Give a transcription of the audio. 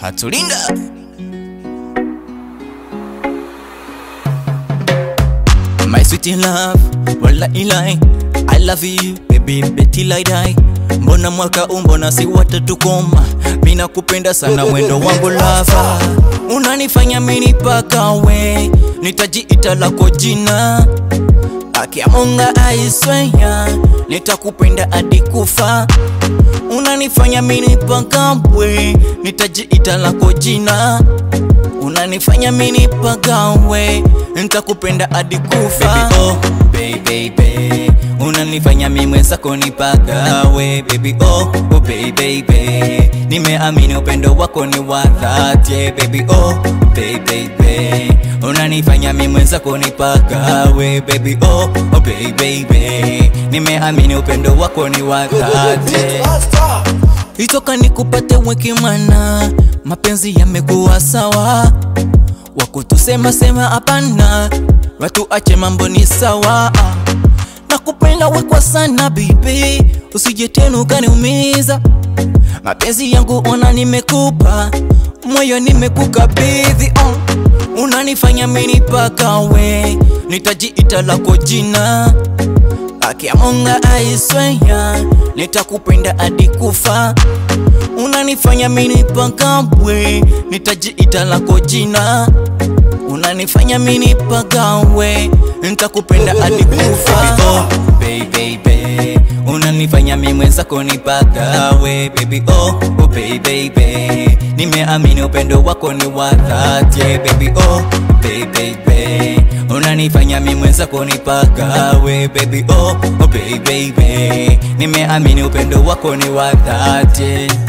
atulinda My sweet love, wala ilai I love you, baby, beti like die Mbona mwaka umbona si watatukoma Mina kupenda sana mwendo wangu lava Unanifanya mini paka we Nitajiita lako jina Akiamunga aisweya Nitakupenda hadi kufa Unanifanya mini paka we Nitajiita lako jina Unanifanya mini pagawe Nitakupenda hadi kufa baby, oh, baby, baby. Unanifanya mimi mwenzako nipagawe baby oh, oh baby, baby. Nimeamini upendo wako ni wa dhati yeah, baby oh, baby, baby. Unanifanya mimi mwenzako nipagawe baby oh, oh baby, baby. Nimeamini upendo wako ni wa dhati Itoka nikupate wekimana, mapenzi yamekuwa sawa, wakutusema sema hapana, watu ache mambo ni sawa. Nakupenda we kwa sana bibi, usije tena ukaniumiza. Mapenzi yangu ona nimekupa, moyo nimekukabidhi oh. Unanifanya mini paka we, nitajiita lako jina Akiamunga aisweya Nitakupenda hadi kufa Unanifanya mini pagawe Nitajiita lako jina Unanifanya mini pagawe Nitakupenda hadi kufa oh, baby, baby. Unanifanya mimi mwenzako nipagawe baby oh, oh baby, baby. Nimeamini upendo wako ni wa dhati yeah, baby oh, baby, baby. Unanifanya mimi mwenzako nipagawe baby oh, oh baby, baby. Nimeamini upendo wako ni wa dhati